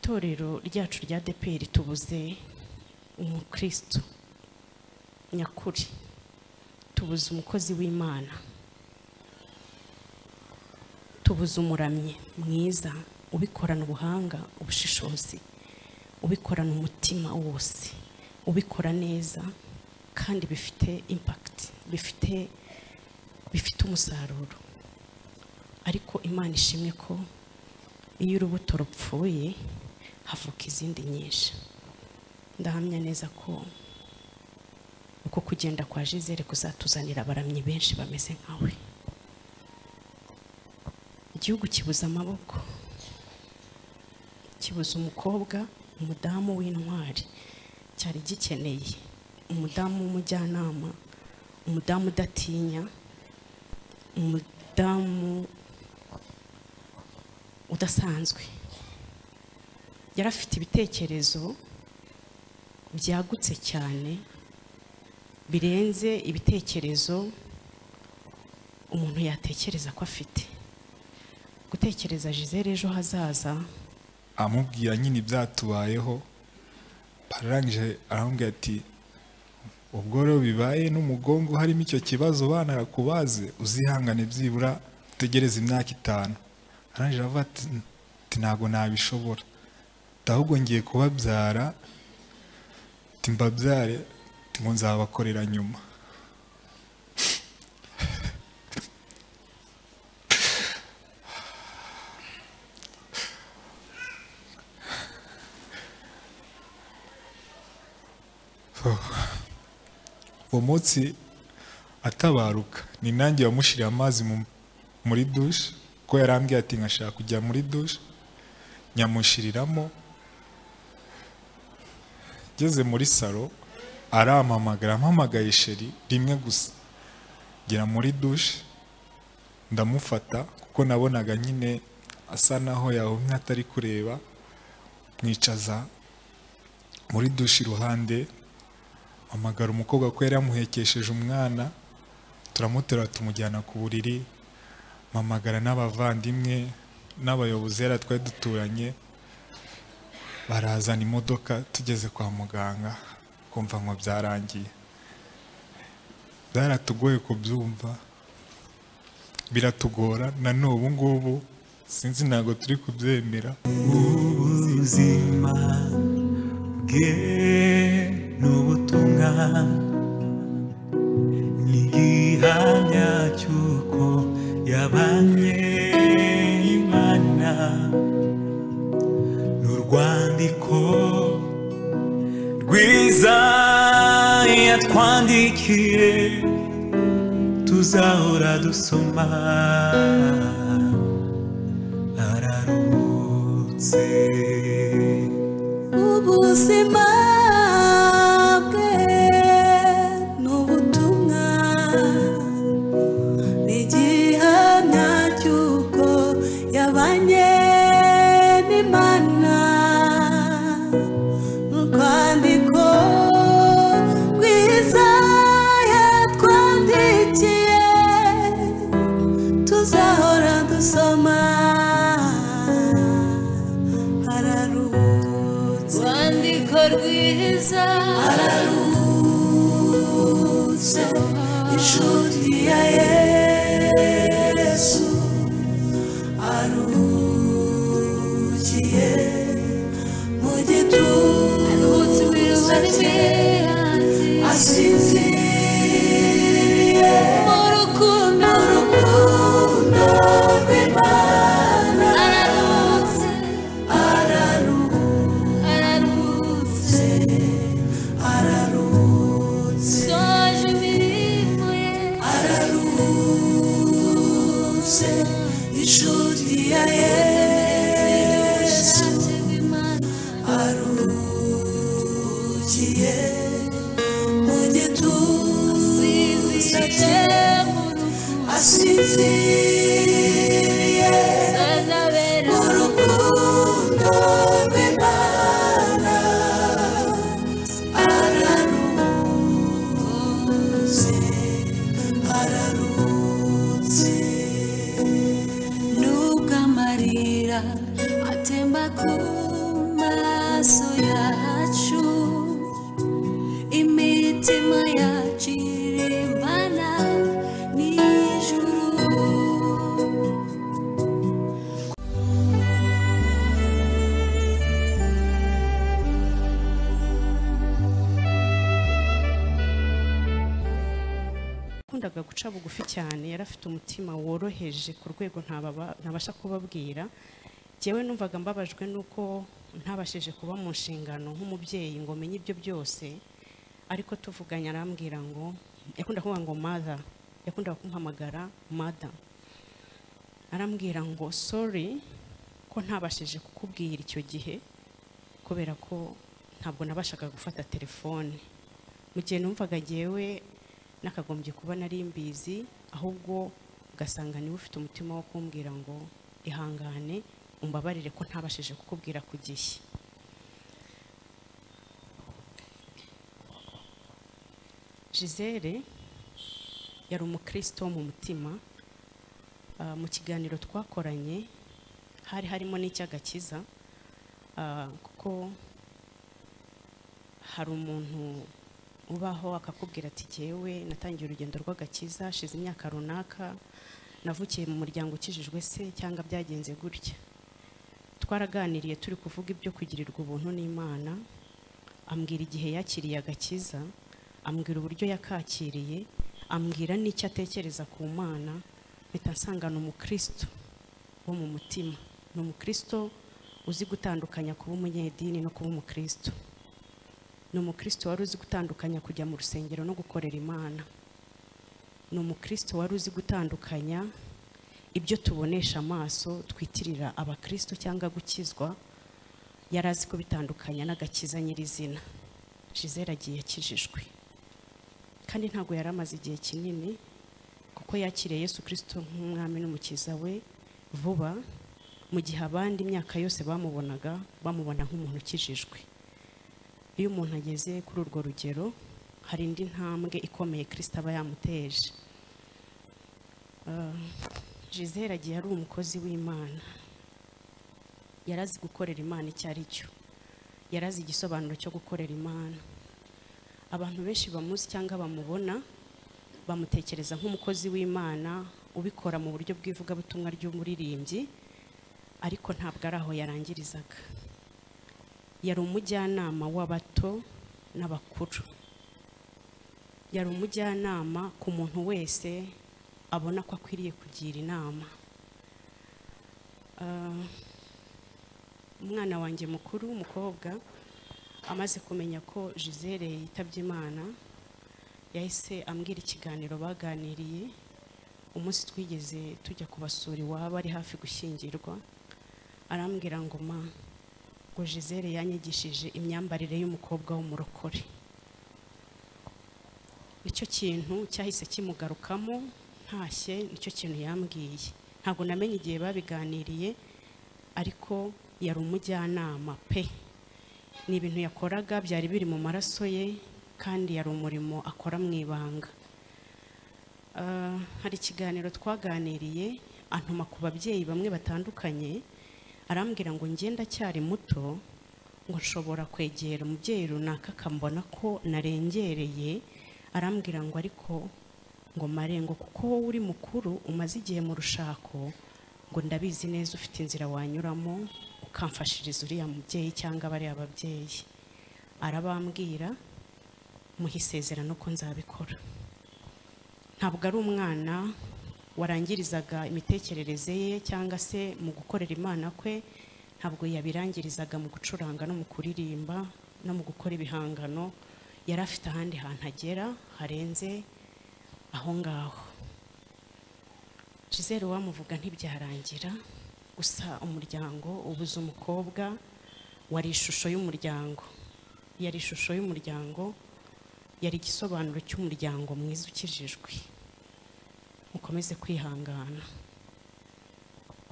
itorero ryacu rya deperi tubuze umukristo nyakuri tubuze umukozi w'imana tubuze umuramyi mwiza ubikorana ubuhanga ubushishozi ubikorana umutima wose ubikora neza kandi bifite impakiti bifite bifite umusaruro ariko imana ishimwe ko iyo urubuto rupfuye havuka izindi nyinshi ndahamya neza ko uko kugenda kwa jizere kuzatuzanira abaramyi benshi bameze nkawe igihugu kibuze amaboko kibuze umukobwa umudamu w'intwari cyari gikeneye umudamu w'umujyanama umudamu udatinya umudamu udasanzwe yari afite ibitekerezo byagutse cyane birenze ibitekerezo umuntu yatekereza ko afite gutekereza jizere ejo hazaza amubwira nyine ibyatubayeho arangije aramubwira ati ubwo rero bibaye n'umugongo harimo icyo kibazo bana bakubaze uzihangane byibura utegereze imyaka itanu arangije aravuga ati ntabwo nabishobora ahubwo ngiye kubabyara ati mbabyare ngo nzabakorera nyuma uwo munsi atabaruka ni nanjye wamushyiriye amazi muri dushe ko yarambwiye ati nkashaka kujya muri dushe nyamushiriramo ngeze muri salo arampamagara ampamagaye sheri rimwe gusa ngera muri dushe ndamufata kuko nabonaga nyine asa naho yahumye atari kureba mwicaza muri dushe iruhande amagara umukobwa ko yari yamuhekesheje umwana turamuterura tumujyana ku buriri mamagara n'abavandimwe n'abayobozi yari twari duturanye barazana imodoka tugeze kwa muganga kumva ngo byarangiye byaratugoye kubyumva biratugora na n'ubu ngubu sinzi ntabwo turi kubyemera ubuzima bwe n'ubutumwa ni igihamya cy'uko yabanye imana n'urwandiko rwiza yatwandikiye tuzahora dusoma araruhutse ubuzima bwe n'ubutumwa ni igihamya cy'uko yabanye n'imana urwandiko rwiza yatwandikiye tuzahora dusoma araruhutse rwandiko rwiza araruhutse inshuti ya yesu aruhukiye mu aruhutse gituza ibibazo cye byanjye asinziriye mu rukundo mu rukundo rw'imana araruhutse araruhutse araruhutse araruhutse soje imirimo ye araruhutse yakundaga guca bugufi cyane yari afite umutima woroheje ku rwego ntababa- ntabasha kubabwira njyewe numvaga mbabajwe n'uko ntabashije kuba mu nshingano nk'umubyeyi ngo menye ibyo byose ariko tuvuganye arambwira ngo yakunda kuvuga ngo mother yakundaga kumpamagara mother arambwira ngo sorry ko ntabashije kukubwira icyo gihe kubera ko ntabwo nabashaga gufata telefone mu gihe numvaga jyewe nakagombye kuba nari mbizi ahubwo ugasanga niwe ufite umutima wo kumbwira ngo ihangane umbabarire ko ntabashije kukubwira ku gihe gisele yari umukristo wo mu mutima Ah, mu kiganiro twakoranye hari harimo n'icy'agakiza Ah, kuko hari umuntu ubaho akakubwira ati jyewe natangiye urugendo rw'agakiza hashize imyaka runaka navukiye mu muryango ukijijwe se cyangwa byagenze gutya twaraganiriye turi kuvuga ibyo kugirirwa ubuntu n'imana ambwira igihe yakiriye agakiza ambwira uburyo yakakiriye ambwira n'icyo atekereza ku mana mpita nsanga ni umukristo wo mu mutima ni umukristo uzi gutandukanya kuba umunyedini no kuba umukristo ni umukristo wari uzi gutandukanya kujya mu rusengero no gukorera imana ni umukristo wari uzi gutandukanya ibyo tubonesha amaso twitirira abakristo cyangwa gukizwa yari azi kubitandukanya n'agakiza nyirizina jizera agiye akijijwe kandi ntabwo yari amaze igihe kinini kuko yakiriye yesu kirisito nk'umwami n'umukiza we vuba mu gihe abandi imyaka yose bamubonaga bamubona nk'umuntu ukijijwe iyo umuntu ageze kuri urwo rugero hari indi ntambwe ikomeye kirisito aba yamuteje Ah, gisele agiye ari umukozi w'imana yari azi gukorera imana icyo ari cyo yari azi igisobanuro cyo gukorera imana abantu benshi bamuzi cyangwa bamubona bamutekereza nk'umukozi w'imana ubikora mu buryo bw'ivugabutumwa ry'umuririmbyi ariko ntabwo ari aho yarangirizaga yari umujyanama w'abato n'abakuru yari umujyanama ku muntu wese abona ko akwiriye kugira inama Ah, umwana wanjye mukuru w'umukobwa amaze kumenya ko gisele yitabye imana yahise ambwira ikiganiro baganiriye umunsi twigeze tujya kubasura iwabo ari hafi gushyingirwa arambwira ngo ma ngo gisele yanyigishije imyambarire y'umukobwa w'umurokore nicyo kintu cyahise kimugarukamo ntashye nicyo kintu yambwiye ntabwo namenye igihe babiganiriye ariko yari umujyanama pe ni ibintu yakoraga byari biri mu maraso ye kandi yari umurimo akora mu ibanga Ah, hari ikiganiro twaganiriye antuma ku babyeyi bamwe batandukanye arambwira ngo ngenda cyari muto ngo nshobora kwegera umubyeyi runaka akambona ko narengereye arambwira ngo ariko ngo marengo kuko wowe uri mukuru umaze igihe mu rushako ngo ndabizi neza ufite inzira wanyuramo ukamfashiriza uriya mubyeyi cyangwa bariya babyeyi arabambwira muha isezerano ko nzabikora ntabwo ari umwana warangirizaga imitekerereze ye cyangwa se mu gukorera imana kwe ntabwo yabirangirizaga mu gucuranga no mu kuririmba no mu gukora ibihangano yari afite ahandi hantu agera harenze aho ngaho gisele wamuvuga ntibyarangira gusa umuryango ubuze umukobwa wari ishusho y'umuryango yari ishusho y'umuryango yari igisobanuro cy'umuryango mwiza ukijijwe mukomeze kwihangana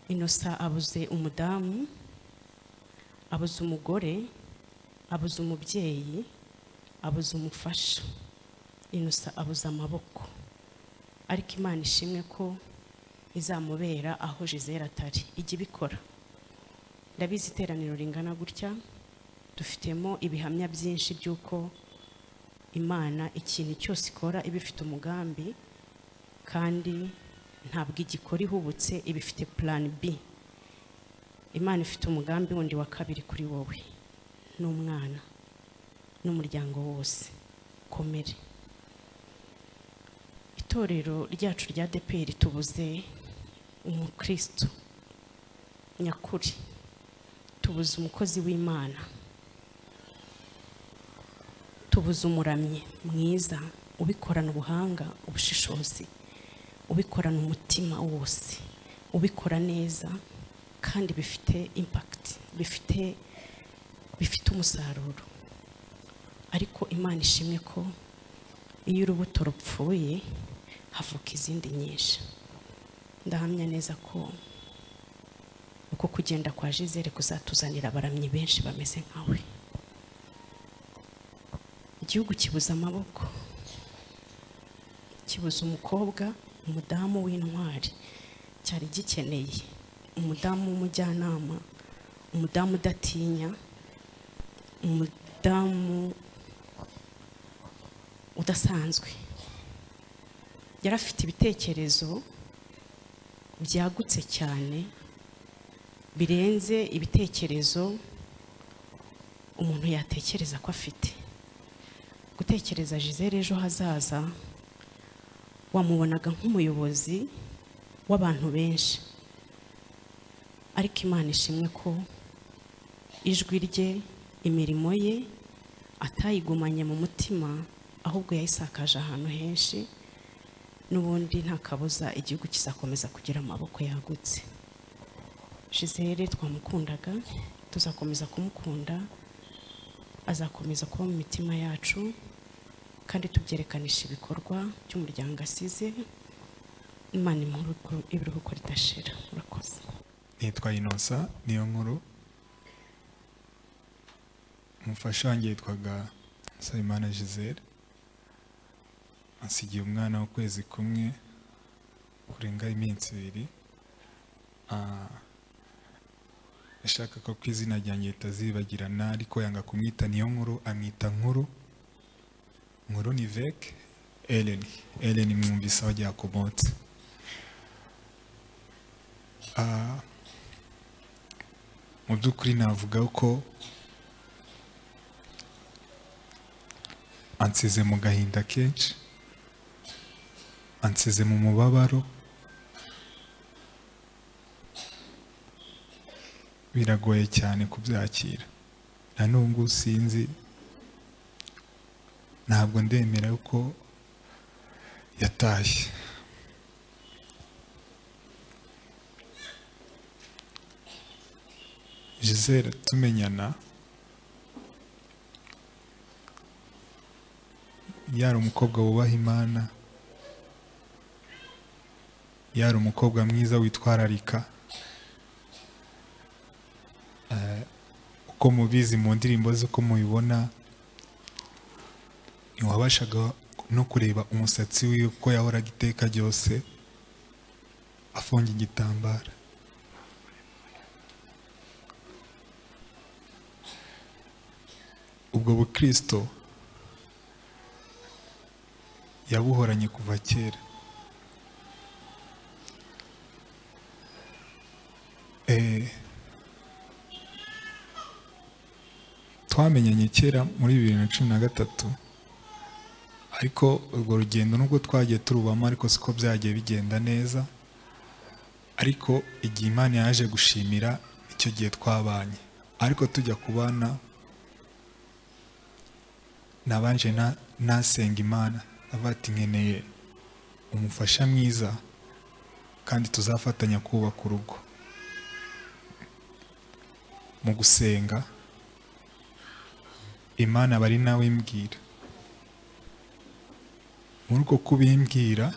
inosa abuze umudamu abuze umugore abuze umubyeyi abuze umufasha inosa abuze amaboko ariko imana ishimwe ko izamubera aho jizera atari ijya ibikora ndabizi iteraniro ringana gutya dufitemo ibihamya byinshi by'uko imana ikintu cyose ikora iba ifite umugambi kandi ntabwo igikora ihubutse iba ifite purani b imana ifite umugambi wundi wa kabiri kuri wowe n'umwana n'umuryango wose komere itorero ryacu rya deperi tubuze umukristo nyakuri tubuze umukozi w'imana tubuze umuramyi mwiza ubikorana ubuhanga ubushishozi ubikorana umutima wose ubikora neza kandi bifite impakiti bifite bifite umusaruro ariko imana ishimwe ko iyo urubuto rupfuye havuka izindi nyinshi ndahamya neza ko uko kugenda kwa jizere kuzatuzanira abaramyi benshi bameze nkawe igihugu kibuze amaboko kibuze umukobwa umudamu w'intwari cyari gikeneye umudamu w'umujyanama umudamu udatinya umudamu udasanzwe yari afite ibitekerezo byagutse cyane birenze ibitekerezo umuntu yatekereza ko afite gutekereza Gisele ejo hazaza wamubonaga nk'umuyobozi w'abantu benshi ariko imana ishimwe ko ijwi rye imirimo ye atayigumanye mu mutima ahubwo yayisakaje ahantu henshi n'ubundi nta kabuza igihugu kizakomeza kugira amaboko yagutse Gisele twamukundaga tuzakomeza kumukunda azakomeza kuba mu mitima yacu kandi tubyerekanisha ibikorwa by'umuryango asize imana imuhe ibiruhuko ridashira murakoze nitwa inosa niyo nkuru umufasha wanjye yitwaga nsabimana gisele asigiye umwana w'ukwezi kumwe kurenga iminsi ibiri Ah, yashakaga ko izina ryanjye ritazibagirana ariko yanga kumwita niyo nkuru amwita nkuru nkuru ni veke eleni eleni mwumvise aho ryakomotse Ah, mu by'ukuri navuga ko ansize mu gahinda kenshi ansize mu mubabaro biragoye cyane kubyakira na n'ubu sinzi ntabwo ndemera ko yatashye Gisele tumenyana yari umukobwa wubaha imana yari umukobwa mwiza witwararika Eh, uko mubizi mu ndirimbo ze uko mubibona ntiwabashaga no kureba umusatsi wiwe uko yahoraga iteka ryose afunga igitambaro ubwo bukristo yabuhoranye kuva kera Eh, twamenyanye kera muri bibiri na cumi na gatatu ariko urwo rugendo nubwo twagiye turubamo ariko siko byagiye bigenda neza ariko igihe imana yaje gushimira icyo gihe twabanye ariko tujya kubana nabanje na- nasenga imana avuga ati nkeneye umufasha mwiza kandi tuzafatanya kubaka urugo mu gusenga imana bari nawe imbwira muri uko kubimbwira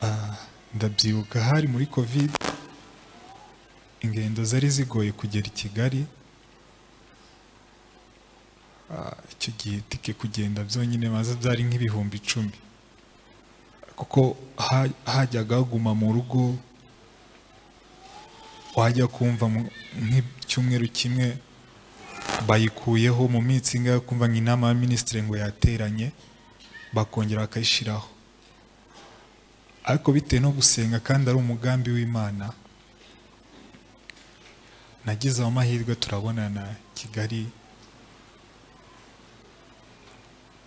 ah, ndabyibuka hari muri covid ingendo zari zigoye kugera i kigali Ah, icyo gihe tike kugenda byonyine maze byari nk'ibihumbi icumi kuko ha- hajyaga haguma mu rugo wajya kumva mu- nk'icyumweru kimwe bayikuyeho mu minsi ingahe kumva nk'inama ya minisitiri ngo yateranye bakongera bakayishyiraho ariko bitewe no gusenga kandi ari umugambi w'imana nagize ayo mahirwe turabonana kigali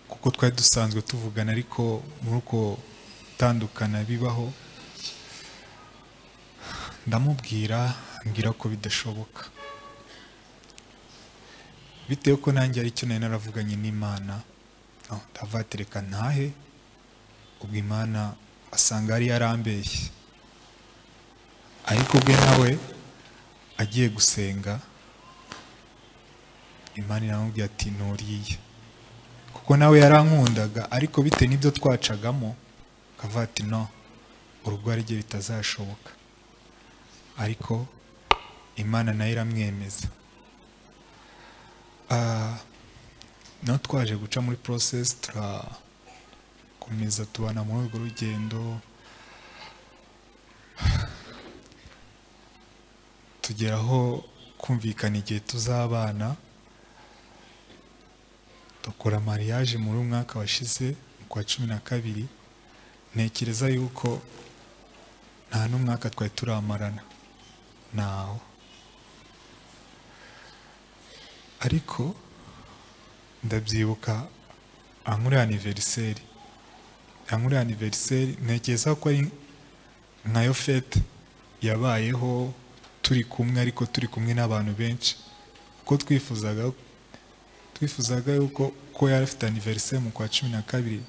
kuko kuko twari dusanzwe tuvugana ariko muri uko gutandukana bibaho ndamubwira ambwira ko bidashoboka bitewe ko nanjye hari icyo nari naravuganye n'imana aho ndavatereka ntahe ubwo imana asanga yari yarambeshye ariko ubwe nawe agiye gusenga imana iramubwira ati nturiye kuko nawe yarankundaga ariko bitewe n'ibyo twacagamo akavuga ati no urugo ari ryo bitazashoboka ariko imana nayo iramwemeza Ah, naho twaje guca muri porosesi turakomeza tubana muri urwo rugendo tugeraho kumvikana igihe tuzabana dukora mariage muri umwaka washize mu kwa cumi na kabiri ntekereza yuko nta n'umwaka twari turamarana ntawo ariko ndabyibuka ankuri aniveriseri ankuri aniveriseri ntekereza ko ari nkayo fete yabayeho turi kumwe ariko turi kumwe n'abantu benshi kuko twifuzaga twifuzaga yuko ko yari afite aniveriseri mu kwa cumi na kabiri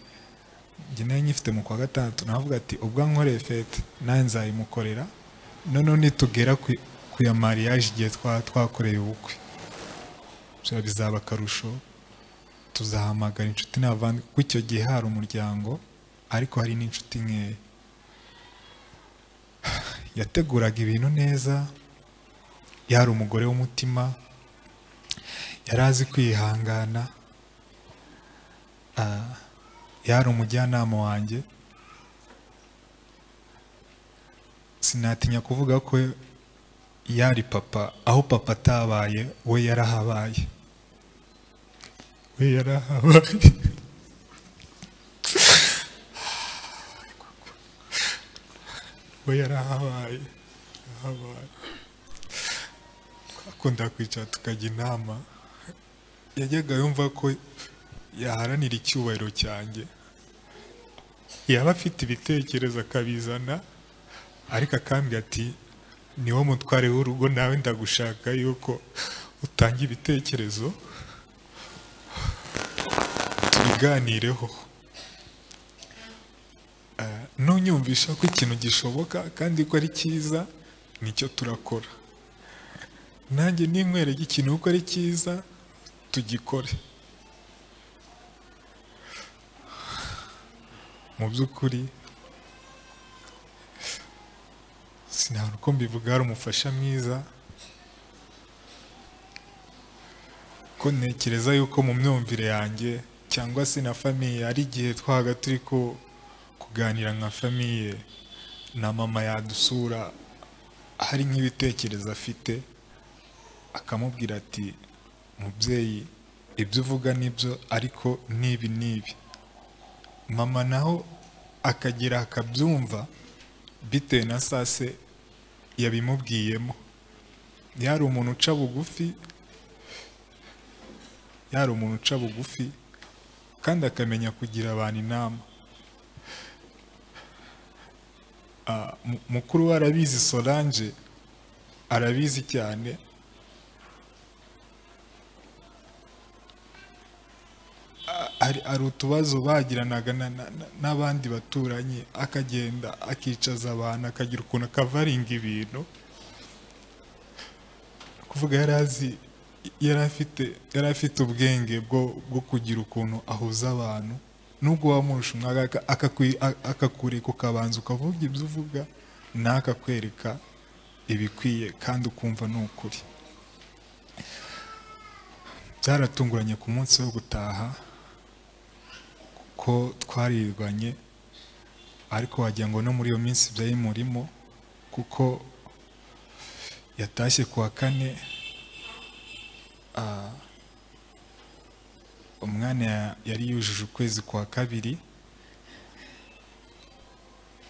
njye nari nyifite mu kwa gatandatu navuga ati ubwo ankoreye fete nawe nzayimukorera noneho nitugera ku- ku ya mariage igihe twa- twakoreye ubukwe Bya bizaba akarusho tuzahamagara inshuti n'abavandi kuko icyo gihe hari umuryango ariko hari n'inshuti nkeya yateguraga ibintu neza yari umugore w'umutima yari azi kwihangana Ah, yari umujyanama wanjye sinatinya kuvuga ko yari papa aho papa atabaye we yarahabaye we yarahabaye we yarahabaye yarahabaye twakunda kwicara tukajya inama yajyaga yumva ko yaharanira icyubahiro cyanjye yaba afite ibitekerezo akabizana ariko akambwira ati niwo mutware w'urugo nawe ndagushaka yuko utanga ibitekerezo tubiganireho Eh, nunyumvisha ko ikintu gishoboka kandi ko ari cyiza nicyo turakora nanjye ninkwerege ikintu ko ari cyiza tugikore mu by'ukuri sinabona uko mbivuga hari umufasha mwiza ko ntekereza yuko mu myumvire yanjye cyangwa se na famiye hari igihe twabaga turi ku- kuganira nka famiye na mama yadusura hari nk'ibitekerezo afite akamubwira ati mubyeyi ibyo uvuga nibyo ariko n'ibi n'ibi mama naho akagera akabyumva bitewe na saa se yabimubwiyemo yari umuntu uca bugufi yari umuntu uca bugufi kandi akamenya kugira abantu inama Ah, mu- mukuru we arabizi solange arabizi cyane hari hari utubazo bagiranaga na- na- na- n'abandi baturanyi akagenda akicaza abantu akagira ukuntu akavaringa ibintu Ni kuvuga yari azi yari afite yari afite ubwenge bwo bwo kugira ukuntu ahuza abantu nubwo wamurusha umwaka akakwi- a- akakureka ukabanza ukavuga ibyo uvuga nawe akakwereka ibikwiye kandi ukumva ni ukuri byaratunguranye ku munsi wo gutaha ko twarirwanye ariko wagira ngo no muri iyo minsi byari murimo kuko yatashye ku wa kane ah, umwana ya- yari yujuje ukwezi kwa kabiri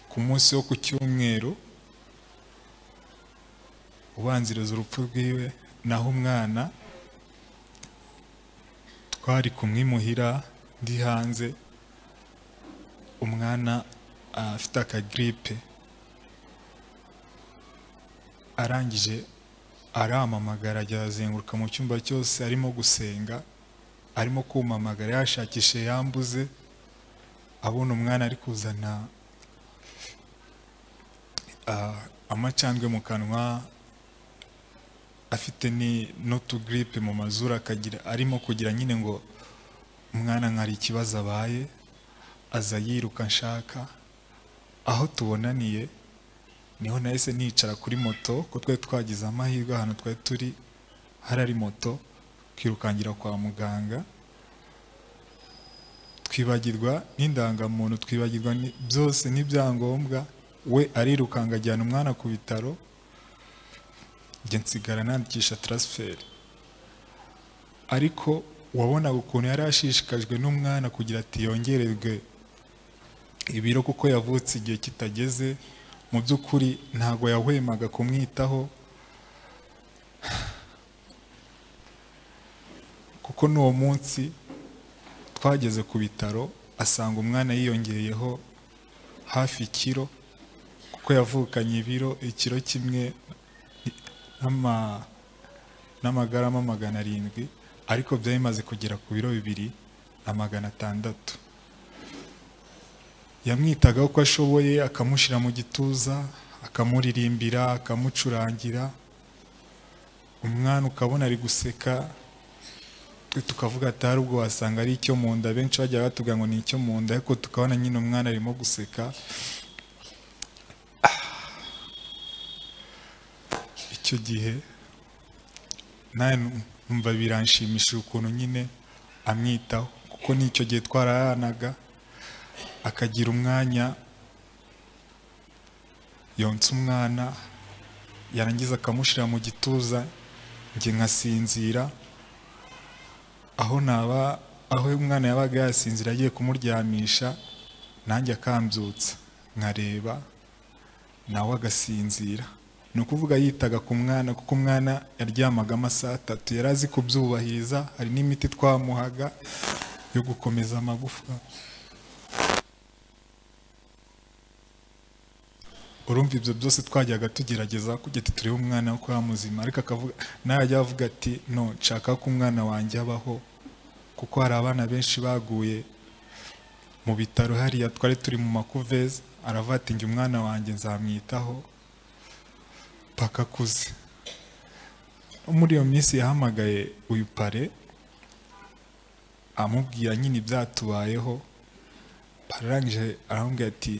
ku munsi wo ku cyumweru ubanziriza urupfu rwiwe naho umwana twari kumwimuhira ndi hanze umwana ah, afite akagiripe arangije arampamagara ajya azenguruka mu cyumba cyose arimo gusenga arimo kumamagara yashakishe yambuze abona umwana ari kuzana ah, amacandwe mu kanwa afite ni n'utugiripe mu mazuru akagira arimo kugira nyine ngo umwana nkari ikibazo abaye aza yiruka nshaka aho tubonaniye niho nahise nicara kuri moto ko twari twagize amahirwe ahantu twari turi hari ari moto twirukangira kwa muganga twibagirwa n'indangamuntu twibagirwa ni- byose n'ibyangombwa we arirukanga ajyana umwana ku bitaro njye nsigara nandikisha transfert ariko wabonaga ukuntu yari ashishikajwe n'umwana kugira ati yongererwe ibiro kuko yavutse igihe kitageze mu by'ukuri ntabwo yahwemaga kumwitaho kuko n'uwo munsi twageze ku bitaro asanga umwana yiyongereyeho hafi ikiro kuko yavukanye ibiro ikiro kimwe n'ama- n'amagarama magana arindwi ariko byari bimaze kugera ku biro bibiri na magana atandatu yamwitaga uko ashoboye akamushyira mu gituza akamuririmbira akamucurangira umwana ukabona ari guseka twe tukavuga ati hari ubwo wasanga ari icyo mu nda benshi bajya batubwira ngo ni icyo mu nda ariko tukabona nyine umwana arimo guseka icyo gihe nawe numva biranshimishije ukuntu nyine amwitaho kuko n'icyo gihe twararanaga akagira umwanya yonsa umwana yarangiza akamushyira mu gituza njye nkasinzira aho naba aho umwana yabaga yasinzira agiye kumuryamisha nanjye akambyutsa nkareba nawe agasinzira ni ukuvuga yitaga ku mwana kuko umwana yaryamaga amasaha atatu yari azi kubyubahiriza hari n'imiti twamuhaga yo gukomeza amagufa urumva ibyo byose twajyaga tugerageza kugira ati turebe umwana ko yamuzima ariko akavuga najya avuga ati no nshaka ko umwana wanjye abaho kuko hari abana benshi baguye mu bitaro hariya twari turi mu makuveze aravuga ati njye umwana wanjye nzamwitaho paka akuze muri iyo minsi yahamagaye uyu pare amubwira nyine ibyatubayeho arangije aramubwira ati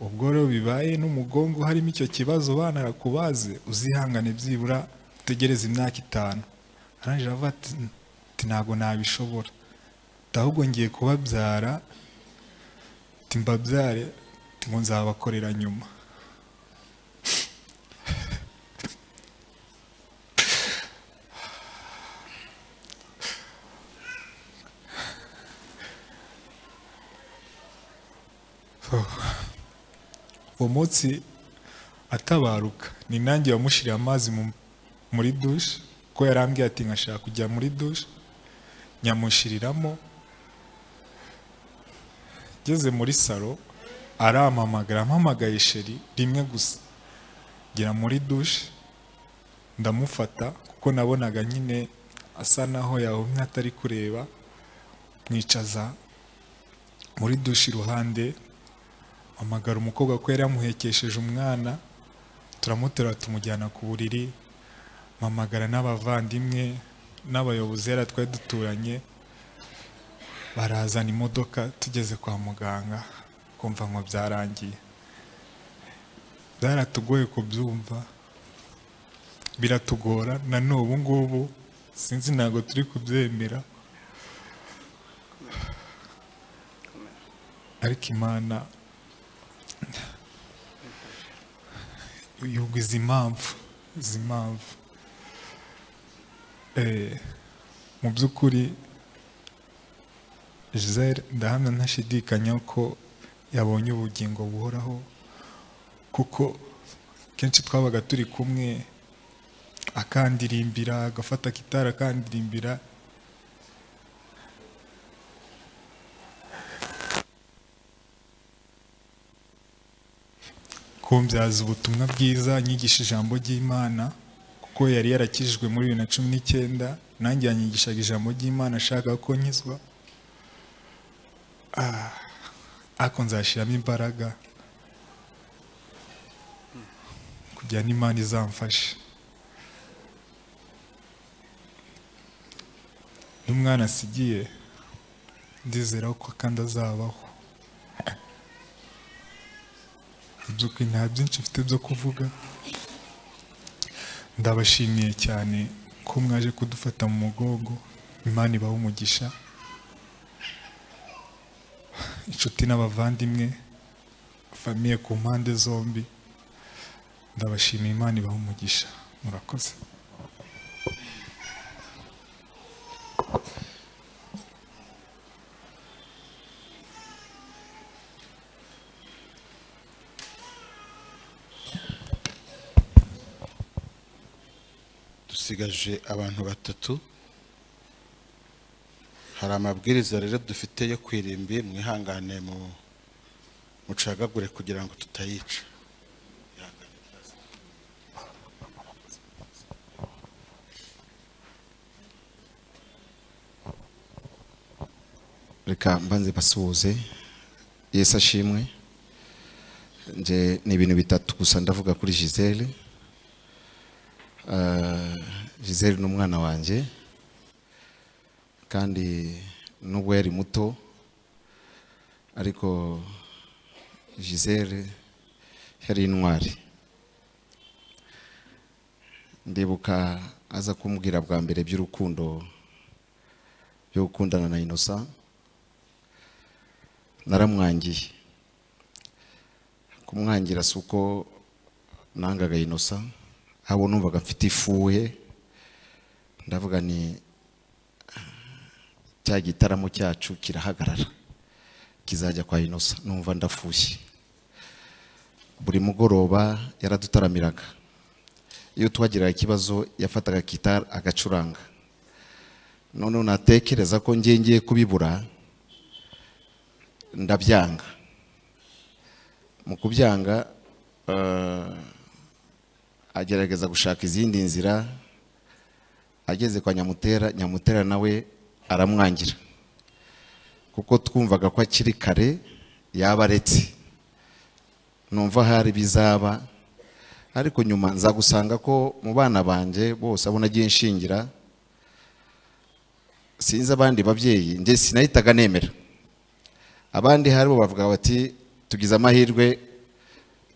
ubwo rero bibaye n'umugongo harimo icyo kibazo bana arakubaze uzihangane byibura utegereze imyaka itanu arangije aravuga ati "Ati, ntabwo nabishobora Ati, ahubwo ngiye kubabyara ati mbabyare ati ngo nzabakorera nyuma uwo munsi atabaruka ni nanjye wamushyiriye amazi mu- muri dushe ko yarambwiye ati nkashaka kujya muri dushe nyamushiriramo ngeze muri salo arampamagara ampamagaye sheri rimwe gusa ngera muri dushe ndamufata kuko nabonaga nyine asa naho yahumye atari kureba mwicaza muri dushe iruhande amagara umukobwa ko yari yamuhekesheje umwana turamuterura tumujyana ku buriri mpamagara n'abavandimwe n'abayobozi yari twari duturanye barazana imodoka tugeze kwa muganga kumva ngo byarangiye byaratugoye kubyumva biratugora na n'ubu ngubu sinzi ntabwo turi kubyemera ariko imana yubwa izi mpamvu izi mpamvu Eh, mu by'ukuri gisele ndahamya ntashidikanya ko yabonye ubugingo buhoraho kuko kenshi twabaga turi kumwe akandirimbira agafata gitari akandirimbira kumbyaza ubutumwa bwiza nyigisha ijambo ry'imana kuko yari yarakijijwe muri bibiri na cumi n'icyenda nanjye yanyigishaga ijambo ry'imana ashaka ko nkizwa Ah, ariko nzashyiramo imbaraga kugira n'imana izamfashe n'umwana asigiye ndizera ko kandi azabaho by'ukuri nta byinshi mfite byo kuvuga ndabashimiye cyane ko mwaje kudufata mu mugongo imana ibaha umugisha inshuti n'abavandimwe famiye ku mpande zombi ndabashimiye imana ibaha umugisha murakoze dusigaje abantu batatu hari amabwiriza rero dufite yo kwirimbi mwihangane mu mucagagure kugira ngo tutayica reka mbanze basuhuze yesu ashimwe nje ni ibintu bitatu gusa ndavuga kuri gisele gisele ni umwana wanjye kandi nubwo yari muto ariko gisele yari intwari ndibuka aza kumbwira bwa mbere by'urukundo byo gukundana na inosa naramwangiye kumwangira si uko nangaga inosa ahubwo numvaga mfite ifuhe ndavuga ni cya gitaramo cyacu kirahagarara kizajya kwa inosa numva ndafushye buri mugoroba yaradutaramiraga iyo twagiraga ikibazo yafataga gitari agacuranga noneho natekereza ko ngiye ngiye kubibura ndabyanga mu kubyanga eh, agerageza gushaka izindi nzira ageze kwa nyamutera nyamutera nawe aramwangira kuko twumvaga ko akiri kare yaba aretse numva hari bizaba ariko nyuma nza gusanga ko mu bana banjye bose abo nagiye nshingira sinzi abandi babyeyi njye sinahitaga nemera abandi hari bo bavuga bati tugize amahirwe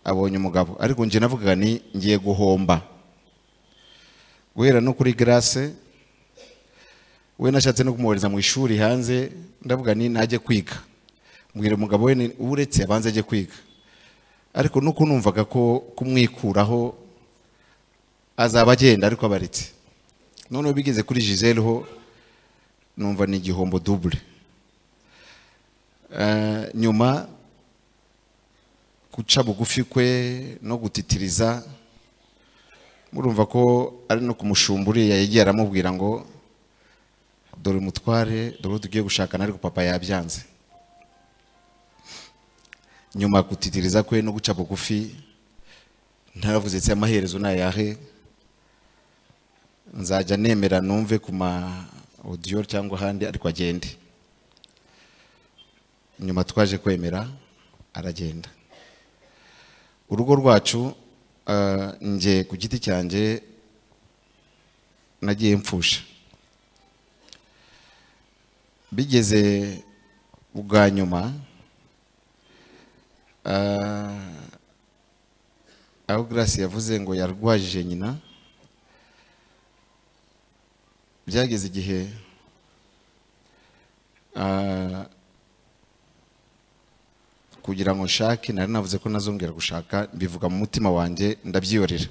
abonye umugabo ariko njye navugaga ni ngiye guhomba guhera no kuri garase we nashatse no kumwohereza mu ishuri hanze ndavuga ni najye kwiga mbwira umugabo we ni- uretse abanze ajye kwiga ariko nuko numvaga ko kumwikuraho azaba agenda ariko abaretse noneho bigeze kuri gisele ho numva ni igihombo dubure Eh, nyuma guca bugufi kwe no gutitiriza murumva ko ari no kumushumba uriya yagiye aramubwira ngo dore umutware dore uwo tugiye gushakana ariko papa yabyanze nyuma gutitiriza kwe no guca bugufi ntaravuze ati amaherezo nayahe nzajya nemera numve ku ma odiyo cyangwa ahandi ariko agende nyuma twaje kwemera aragenda urugo rwacu eh, nge ku giti cyanjye nagiye mpfusha bigeze bwa nyuma eh, aho grace yavuze ngo yarwajije nyina byageze igihe eh, kugira ngo nshake nari navuze ko nazongera gushaka mbivuga mu mutima wanjye ndabyiyorera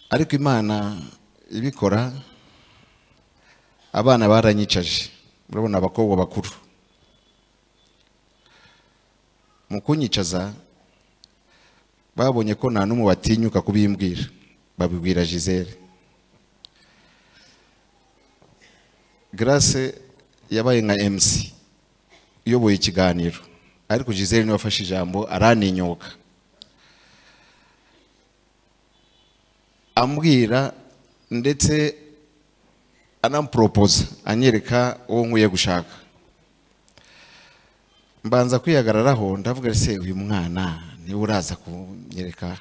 ariko imana ibikora abana baranyicaje murabona abakobwa bakuru mu kunyicaza babonye ko nta n'umwe batinyuka kubimbwira babibwira gisele grace yabaye nka mc uyoboye ikiganiro ariko gisele niwe wafashe ijambo araninyuka ambwira ndetse anamporopoza anyereka uwo nkwiye gushaka mbanza kwihagararaho ndavuga se uyu mwana niwe uraza kunyereka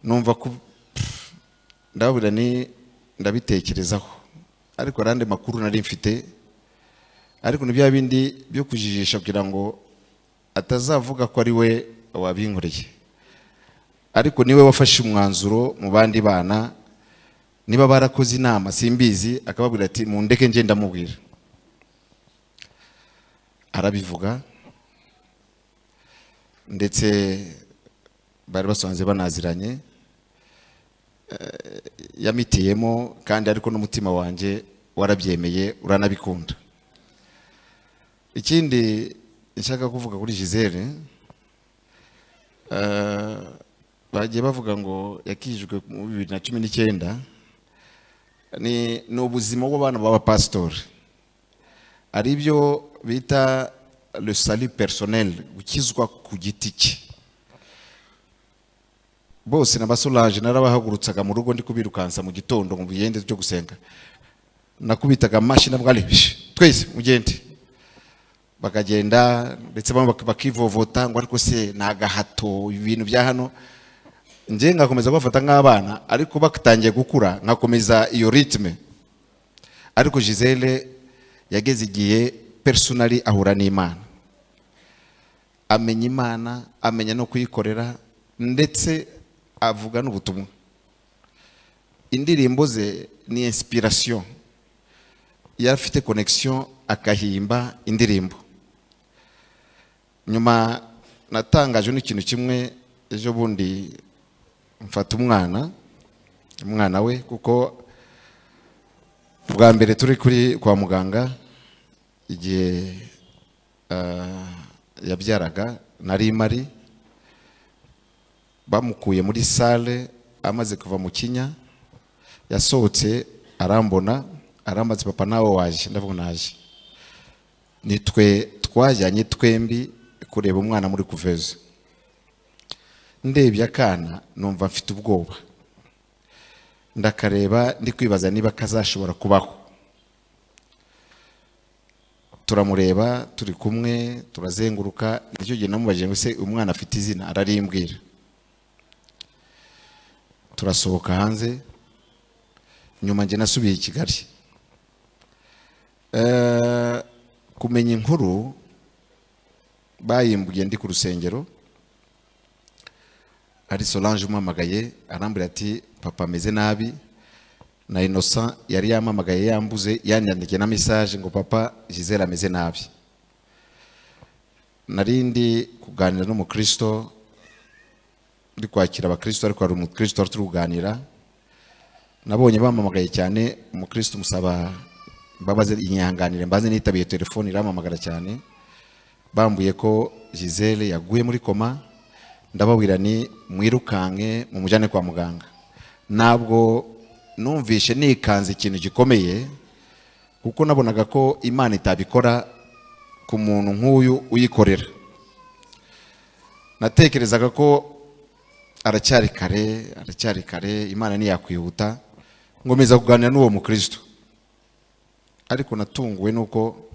numva ko pff, ndababwira ni ndabitekerezaho ariko hari andi makuru nari mfite ariko ni bya bindi byo kujijisha kugira ngo atazavuga ko ari we wabinkoreye ariko niwe wafashe umwanzuro mu bandi bana niba barakoze inama simbizi akababwira ati mundeke ngenda ndamubwira arabivuga ndetse bari basanze banaziranye eh, yamitiyemo kandi ariko n'umutima wanjye warabyemeye uranabikunda ikindi nshaka kuvuga kuri Gisele eh, bagiye bavuga ngo yakijijwe mu bibiri na cumi n'icyenda ni ni ubuzima bw'abana b'abapasitori hari ibyo bita le salut personnel gukizwa ku giti cye bose na basolange narabahagurutsaga mu rugo ndi kubirukansa mu gitondo mu bigende byo gusenga nakubitaga amashyi nabwo ari twese mugende bakagenda ndetse bamwe bak- bakivovota ngo ariko se ni agahato ibintu bya hano njye ngakomeza kubafata nk'abana ariko batangiye gukura nkakomeza iyo ritme ariko gisele yageze igihe personally ahura n'imana amenya imana amenya no kuyikorera ndetse avuga n'ubutumwa indirimbo ze ni inspiration yari afite connection akahimba indirimbo nyuma natangajwe n'ikintu kimwe ejo bundi mfata umwana umwana we kuko bwa mbere turi kuri kwa muganga igihe ah, yabyaraga nari mari bamukuye muri sale amaze kuva mu kinya yasohotse arambona aramaze papa nawe waje ndavuga naje nitwe twajyanye twembi kureba umwana muri kuveza ndebye akana numva mfite ubwoba ndakareba ndi kwibaza niba kazashobora kubaho turamureba turi kumwe turazenguruka nicyo gihe namubajije ngo se umwana afite izina ararimbwira turasohoka hanze nyuma njye nasubiye i kigali Eh, kumenya inkuru bayimbuye ndi ku rusengero ari solange umpamagaye arambwira ati papa ameze nabi na innocent yari yampamagaye yambuze yanyandikiye na message ngo papa gisele ameze nabi nari ndi kuganira n'umukristo ndi kwakira abakristo ariko hari umukristo wari turi kuganira nabonye bamamagaye cyane umukristo musaba mbabaze inyihanganire mbaze nitabiye telefone iramamagara cyane bambuye ko gisele yaguye muri koma ndababwira ni mwirukanke mumujyane kwa muganga ntabwo numvishe nikanze ikintu gikomeye kuko nabonaga ko imana itabikora ku muntu nk'uyu uyikorera natekerezaga ko aracyari kare aracyari kare imana ntiyakwihuta nkomeza kuganira n'uwo mukristo ariko natunguwe nuko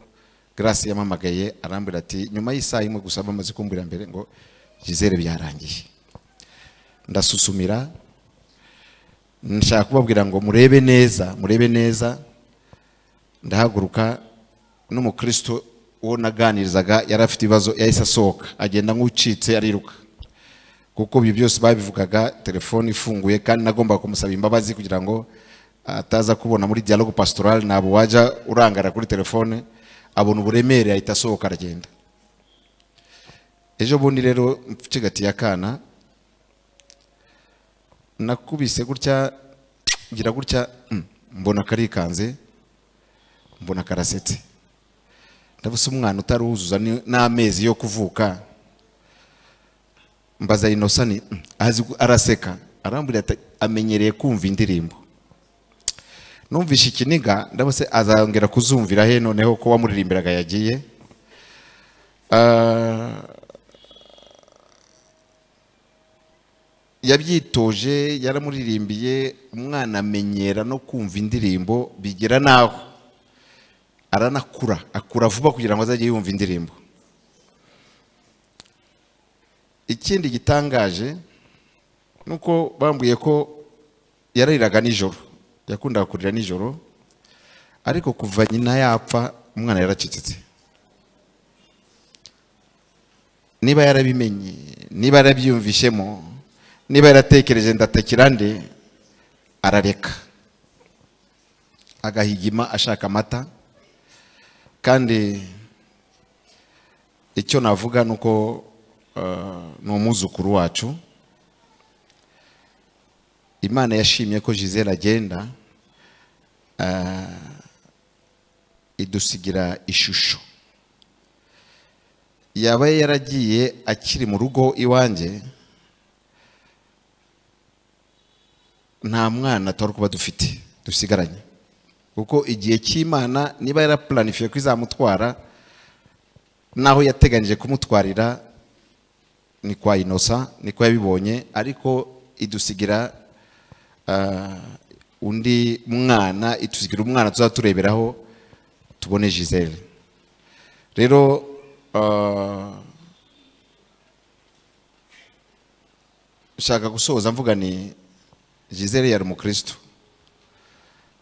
grace yamamagaye arambwira ati nyuma y'isaha imwe gusa bamaze kumbwira mbere ngo gisele byarangiye ndasusumira nshaka kubabwira ngo murebe neza murebe neza ndahaguruka n'umukristo uwo naganirizaga yari afite ibibazo yahise asohoka agenda nk'ucitse ariruka kuko ibyo byose babivugaga telefone ifunguye kandi nagombaga kumusaba imbabazi kugira ngo ataza kubona muri dialogue pastoral ntabwo wajya urangara kuri telefone abona uburemere ahita asohoka aragenda ejo bundi rero mfigatiye akana nakubise gutya ngira gutya mm, mbona karikanze mbona karasetse ndabuze umwana utaruzuza ni- n'amezi yo kuvuka mbaza inosani azi gu- araseka arambwira ati amenyereye kumva indirimbo numvishe ikiniga ndabose azongera kuzumvira he noneho ko wamuririmbiraga yagiye Ah, yabyitoje yaramuririmbiye umwana amenyera no kumva indirimbo bigera n'aho aranakura akura vuba kugira ngo azajye yumva indirimbo ikindi gitangaje ni uko bambwiye ko yarariraga nijoro yakundaga kurira nijoro ariko kuva nyina yapfa umwana yaracecetse niba yarabimenye niba yarabyiyumvishemo niba yaratekereje ndatekera nde arareka agahigima ashaka amata kandi icyo navuga ni uko eh, ni umwuzukuru wacu imana yashimye ko gisele agenda eh, idusigira ishusho yaba yaragiye akiri mu rugo iwanjye nta mwana twari kuba dufite dusigaranye kuko igihe cy'imana niba yarapuranifiye ko izamutwara n'aho yateganyije kumutwarira ni kwa inosa ni kwa yabibonye ariko idusigira ah, undi mwana itusigira umwana tuzaba tureberaho tubone gisele rero ah, nshaka gusoza mvuga ni gisele yari umukristo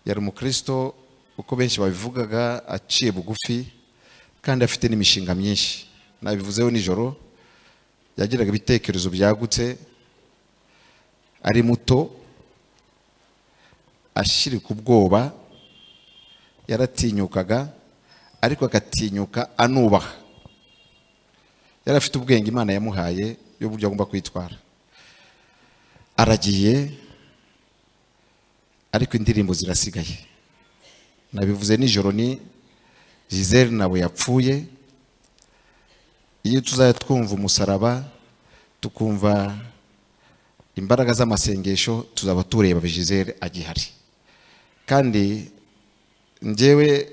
yari umukristo uko benshi babivugaga aciye bugufi kandi afite n'imishinga myinshi nabivuzeho nijoro yagiraga ibitekerezo byagutse ari muto ashirika ubwoba yaratinyukaga ariko agatinyuka anubaha yari afite ubwenge imana yamuhaye y'uburyo agomba kwitwara aragiye ariko indirimbo zirasigaye nabivuze nijoro ni gisele nawe yapfuye iyo tuzajya twumva umusaraba tukumva imbaraga z'amasengesho tuzaba tureba gisele agihari kandi njyewe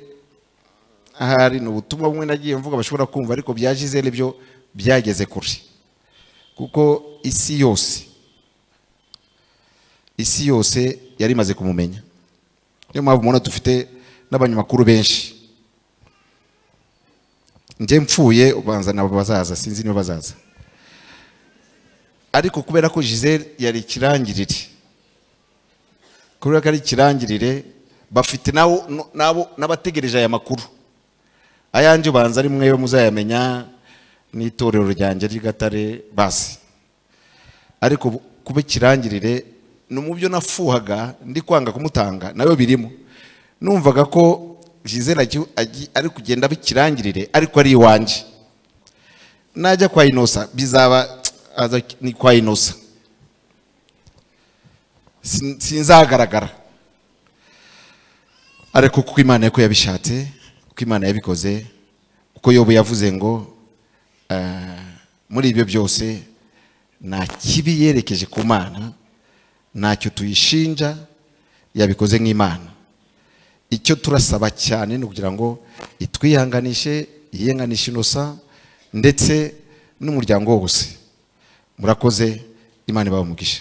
ahari ni ubutumwa bumwe nagiye mvuga bashobora kumva ariko bya gisele byo byageze kure kuko isi yose isi yose yari imaze kumumenya niyo mpamvu mubona dufite n'abanyamakuru benshi njye mpfuye ubanza nabo bazaza sinzi niba bazaza ariko kubera ko gisele yari ikirangirire kubera ko ari ikirangirire bafite nabo nabo n'abategereje aya makuru ayanjye ubanza ari mwe muzayamenya n'itorero ryanjye ry'Igatare basi ariko bu- kuba ikirangirire ni mu byo nafuhaga ndi kwanga kumutanga nayo birimo numvaga ko gisele agi- agi- ari kugenda bikirangirire ariko ari iwanjye najya kwa inosa bizaba aza ni kwa inosa Sin- sinzagaragara ariko kuko imana ko yabishatse uko imana yabikoze uko yobu yavuze ngo eh, muri ibyo byose nta kibi yerekeje ku mana ntacyo tuyishinja yabikoze nk'imana icyo turasaba cyane ni ukugira ngo itwihanganishe yihanganishe inosa ndetse n'umuryango wose murakoze imana ibaha umugisha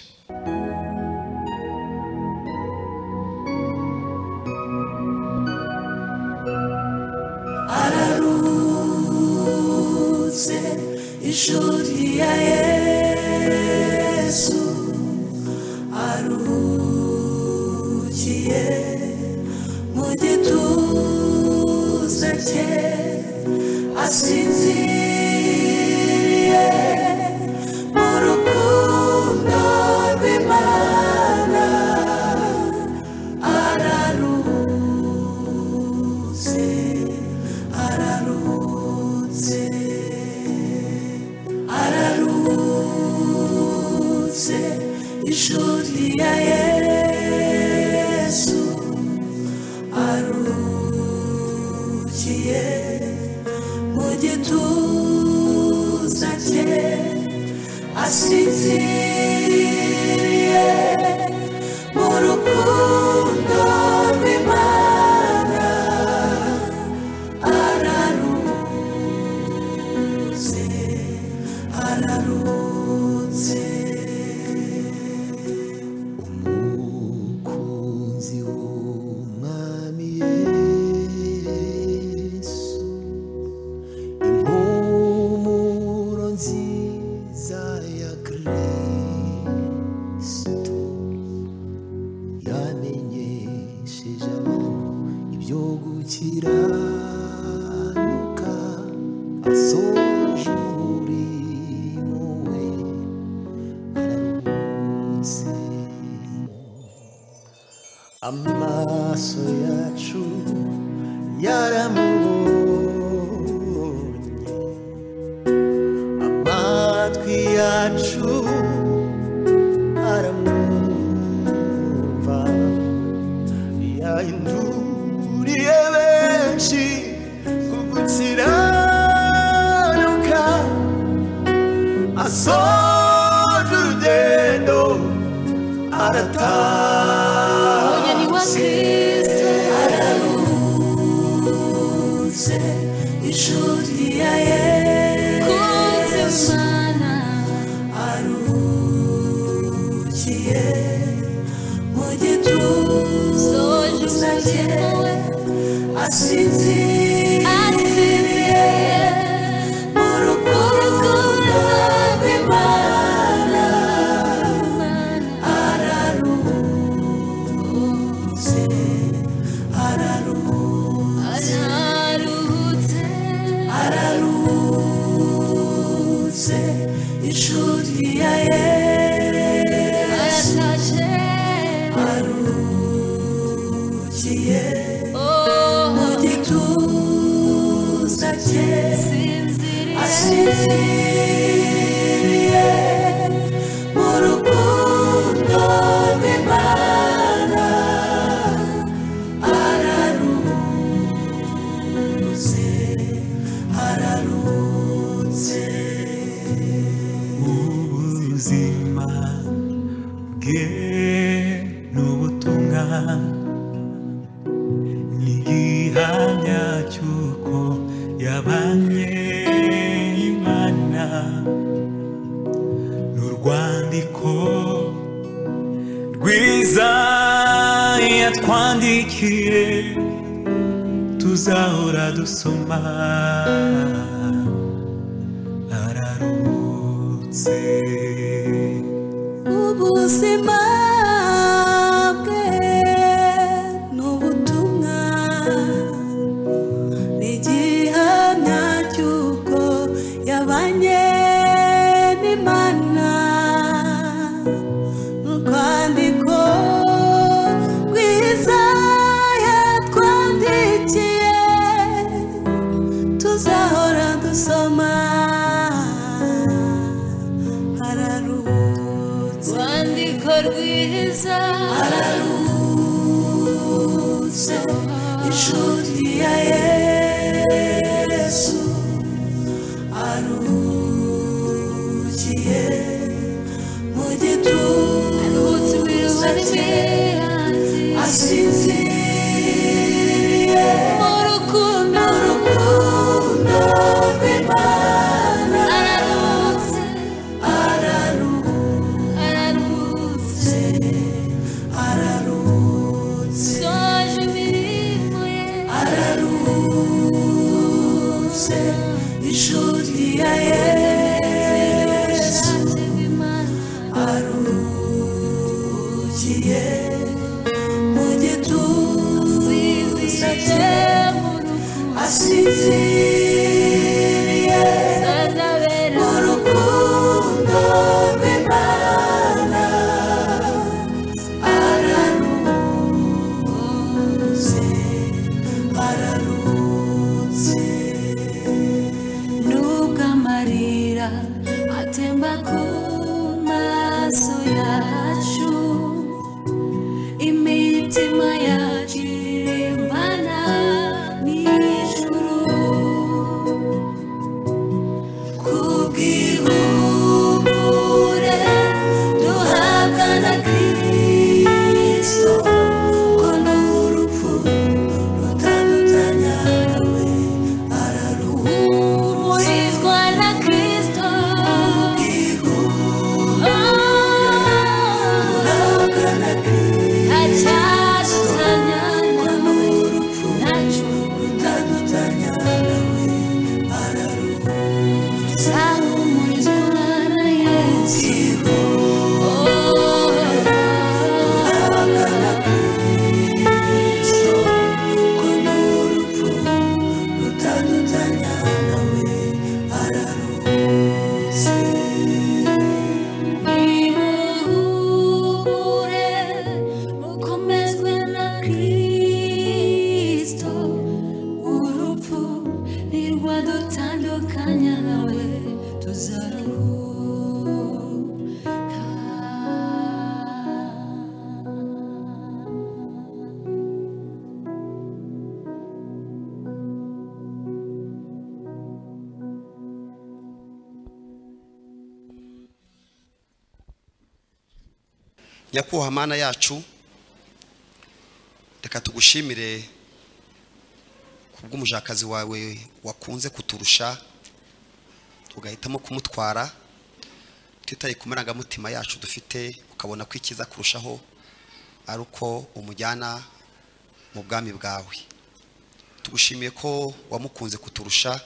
ararutse ijuru rya yesu arugiye mu gituza cye asinziriye mu rukundo rw'imana ararutse ararutse ararutse ijuru rya yesu arukiye mu gituza cye asinziriye mu rukundo rw'imana araruze araruze yo gukiranuka asoje umurimo we araruhutse amaso yacu yaramubonye amatwi yacu aramwumva yahinduriye benshi kugukiranuka asoje urugendo arataha Umugeni wa Kristo araruze ishuri ya akunze yesu Imana arukiye mu gituza soje umurimo we asinziriye asinziriye mu rukundo rw'imana araruze araruze araruhutse araruze ishuri ya yesu aratashe arukiye oh mu gituza cye sinziriye asinziriye mu rukundo rw'imana araruze araruze ubuzima bwe n'ubutumwa n'igihamya cy'uko yabanye imana n'urwandiko rwiza yatwandikiye tuzahora dusoma ararutse ubuzima bwe n'ubutumwa n'igihamya cy'uko yabanye n'imana n'urwandiko rwiza yatwandikiye tuzahora dusoma araruhutse rwandiko rwiza araruhutse ishuri ya yesu arukiye mu aruhutse gituza imibare cye miranzi asinziriye mu rukundo mu rukundo rw'imana araruhutse araruhutse araruhutse araruhutse soje imirimo ye araruhutse ishuri ya yesu araje imana arukiye mu gituza cye asinziriye mu rukundo asinziriye mu zanabera rukundo rw'imana araruhutse araruhutse nubwo amarira atemba ku maso yacu imitima yacu irimbana n'ijuru nyakubaha mana yacu reka tugushimire ku bw'umujakazi wawe wakunze kuturusha ugahitamo kumutwara tutaye ku marangamutima yacu dufite ukabona ko ikiza kurushaho ari uko umujyana mu bwami bwawe tugushimiye ko wamukunze kuturusha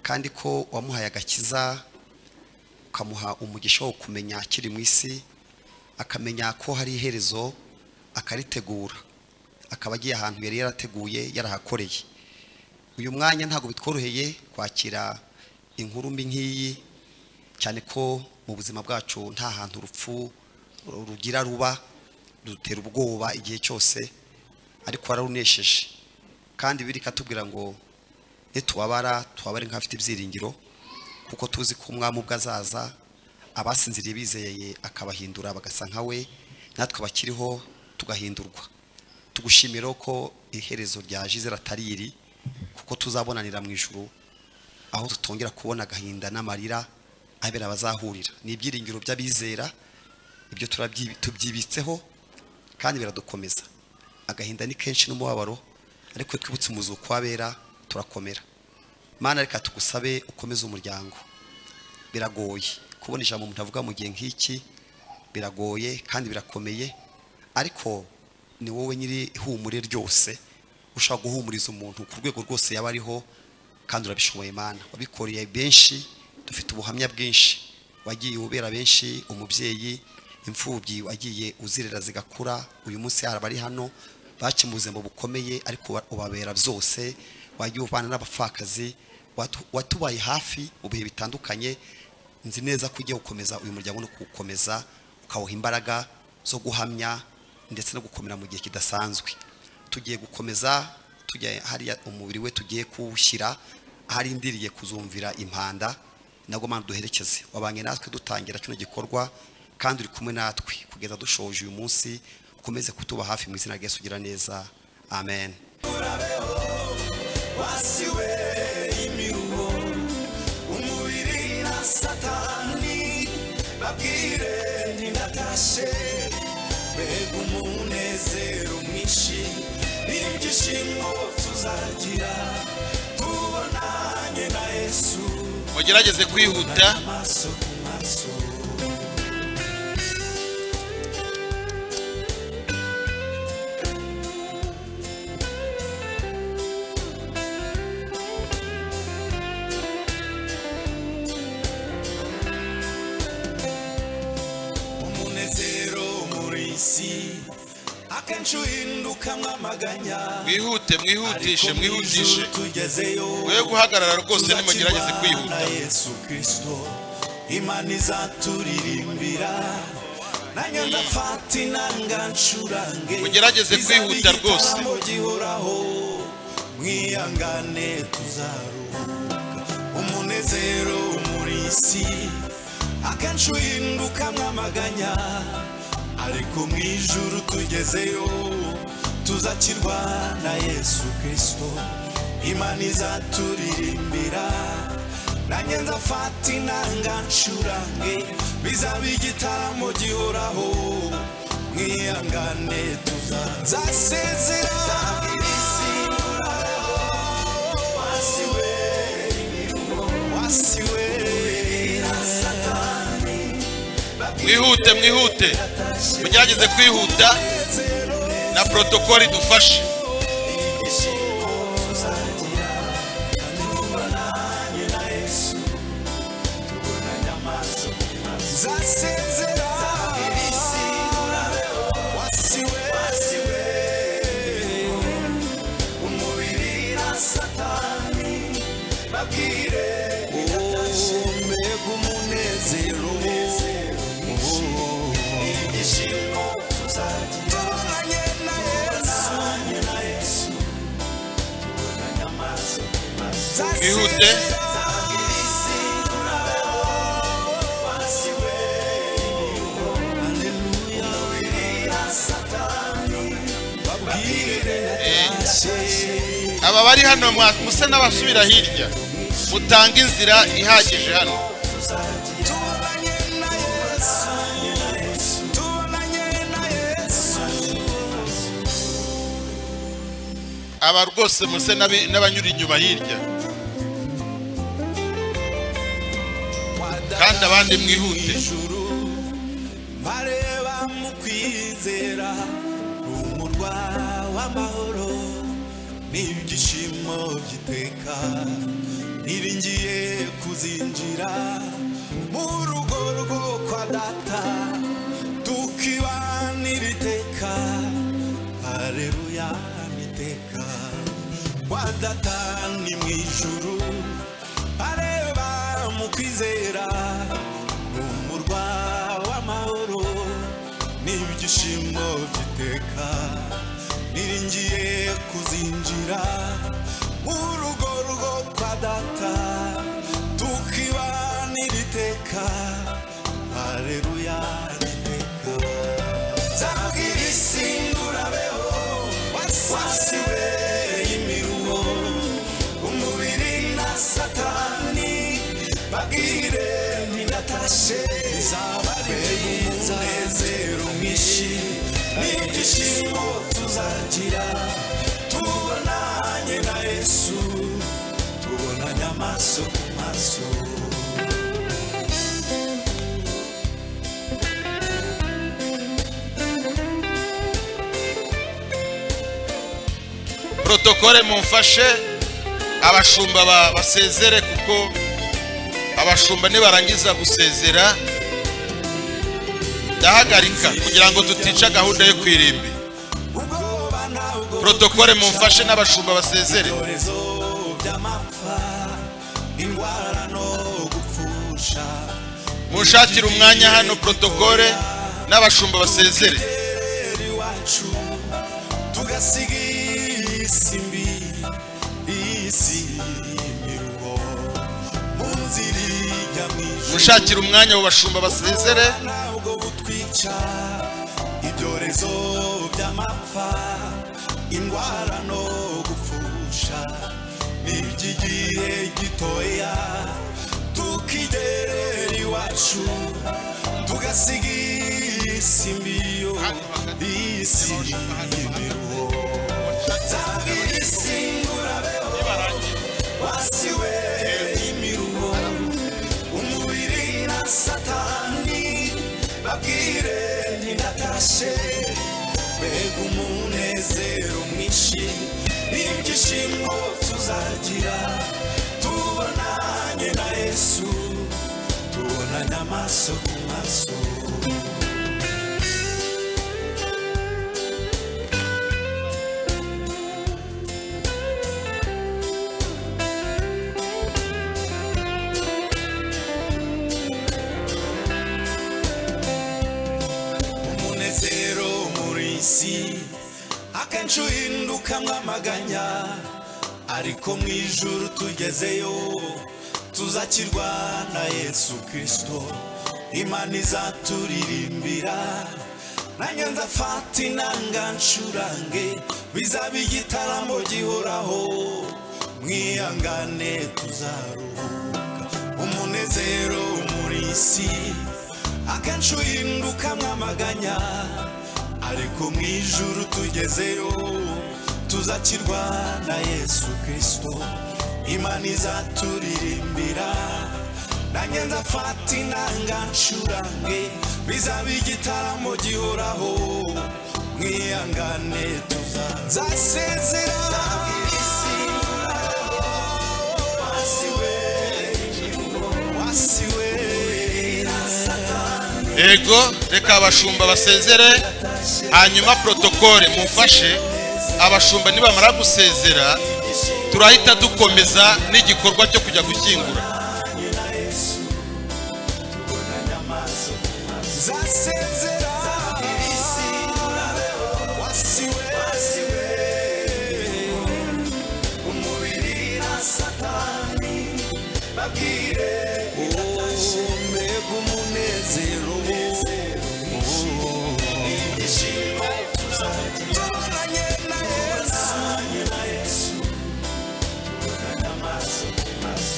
kandi ko wamuhaye agakiza ukamuha umugisha wo kumenya akiri mu isi akamenya ko hari iherezo akaritegura akaba agiye ahantu yari yarateguye yarahakoreye uyu mwanya ntabwo bitworoheye kwakira inkuru mbi nk'iyi cyane ko mu buzima bwacu nta hantu urupfu rugira ruba rudutera ubwoba igihe cyose ariko wararunesheje kandi biri katubwira ngo nitubabara tubabare nk'abafite ibyiringiro kuko tuzi ko umwami ubwo azaza abasinziriye bizeye akabahindura bagasa nka we natwe abakiriho tugahindurwa tugushimira ko iherezo ryaje izera atari iri kuko tuzabonanira mu ijuru aho tutongera kubona agahinda n'amarira abera bazahurira ni ibyiringiro by'abizera ibyo turabyi- tubyibitseho kandi biradukomeza agahinda ni kenshi n'umubabaro ariko iyo twibutse umuzuko w'abera turakomera mana reka tugusabe ukomeze umuryango biragoye kubona ijambo umuntu avuga mu gihe nk'iki biragoye kandi birakomeye ariko ni wowe nyiri ihumure ryose ushobora guhumuriza umuntu ku rwego rwose yaba ariho kandi urabishoboye mana wabikoreye benshi dufite ubuhamya bwinshi wagiye ubera benshi umubyeyi imfubyi wagiye uzirera zigakura uyu munsi hari abari hano baciye mu buzima bukomeye ariko uba- ubabera byose wagiye ubana n'abapfakazi watu- watubaye hafi mu bihe bitandukanye nzi neza ko ugiye gukomeza uyu muryango no kuwukomeza ukawuha imbaraga zo guhamya ndetse no gukomera mu gihe kidasanzwe tugiye gukomeza tujya hariya umubiri we tugiye kuwushyira ahari indiriye kuzumvira impanda nabwo mana duherekeze wabanye natwe dutangira kino gikorwa kandi uri kumwe natwe kugeza dushoje uyu munsi ukomeze kutuba hafi mu izina rya Yesu ugira neza amen wasiwe imiruho umubiri na satani babwire ntibatashe mbega umunezero mwinshi n'ibyishimo tuzagira tubonanye na yesu mugerageze kwihuta amaso ku maso umunezero muri isi akenshi uhindukamwo amaganya mwihute mwihutishe mwihutishe tugezeyo mwe guhagarara rwose nimugerageze kwihuta na yesu kirisito imana izaturirimbira nanjye ndafata inanga ncurange Mugerageze kwihuta rwose. igitaramo gihoraho mwihangane tuzaruhuka umunezero muri isi akenshi uhindukamwo amaganya ariko mu ijuru tugezeyo tuzakirwa na yesu kirisito imana izaturirimbira nanjye nzafata inanga ncurange bizaba igitaramo gihoraho mwihangane tuzazasezera wasiwe wasiwe mwihute mwihute mugerageze kwihuta na protokoli idufashe zasezera wasiwe wasiwe umubiri na satani babwire mbega umunezero ibyishimo tubonanye na yesu Bihute. aba bari hano mwa- musa n'abasubira hirya mutanga inzira ihagije hano tubonanye na yesu tubonanye aba rwose muse n'abi- n'abanyura inyuma hirya kandi abandi mwihute ijuru bareba mu kwizera rumurwa w'amahoro n'ibyishimo by'iteka niringiye kuzinjira mu rugo rwo kwa data tukibanira iteka hareruya iteka kwa data ni mu ijuru areba mu kwizera umurwa w'amahoro n'ibyishimo by'iteka niringiye kuzinjira mu rugo rwo kwa data tukibanira iteka hareruya iteka zabwira isi ndurabeho wasiwe imiruho umubiri na satani bagire ninatashe zabareye umunezero mwinshi n'ibyishimo tuzagira tubonanye na yesu tubonanye amaso ku maso protokole mumfashe abashumba ba- basezere kuko abashumba nibarangiza gusezera ndahagarika kugira ngo tutica gahunda yo kwirimbi protokole mumfashe n'abashumba basezere munshakire umwanya hano protokole n'abashumba basezere iwacu tugasiga isi mbi isi miruho mu nzira ijya mu ijuru munshakire umwanya mu bashumba basezere ntabwo butwica ibyorezo by'amapfa indwara no gupfusha n'iby'igihe gitoya tukigerera iwacu tugasiga isi mbi yo isi imiruho zabwira isi ngurabeho wasiwe imiruho umubiri na satani babwire ntidatashe mbega umunezero mwinshi n'ibyishimo tuzagira tubonanye na yesu tubonanye amaso ku maso umunezero muri isi akenshi uhinduka mwamaganya ariko mu ijuru tugezeyo tuzakirwa na yesu kirisito imana izaturirimbira nanjye nzafata inanga nshurange bizaba igitaramo gihoraho mwihangane tuzaruhuka umunezero muri isi akenshi uhinduka mwamaganya ariko mu ijuru tugezeyo tuzakirwa na yesu kirisito imana izaturirimbira nanjye nzafata inanga nshurange bizaba igitaramo gihoraho mwihangane tuzasezera wasiwe wasiwe ego reka abashumba basezere hanyuma protokole mumfashe abashumba nibamara gusezera turahita dukomeza n'igikorwa cyo kujya gushyingura zasezera wasiwe umubiri na satani babwire mbega umunezero ibyishimo tubonanye na yesu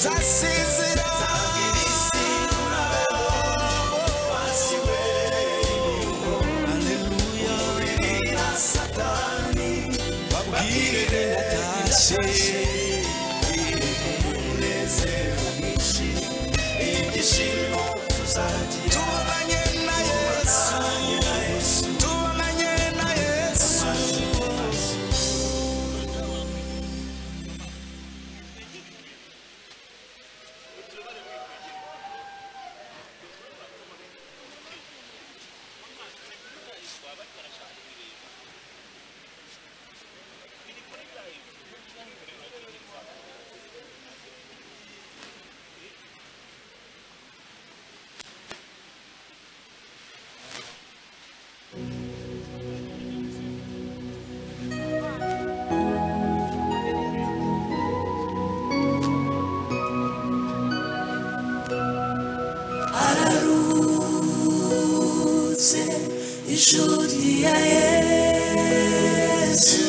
zasezera Hallelujah. Babwire tubonanye na yesu tubonanye na yesu ararutse inshuti ya yesu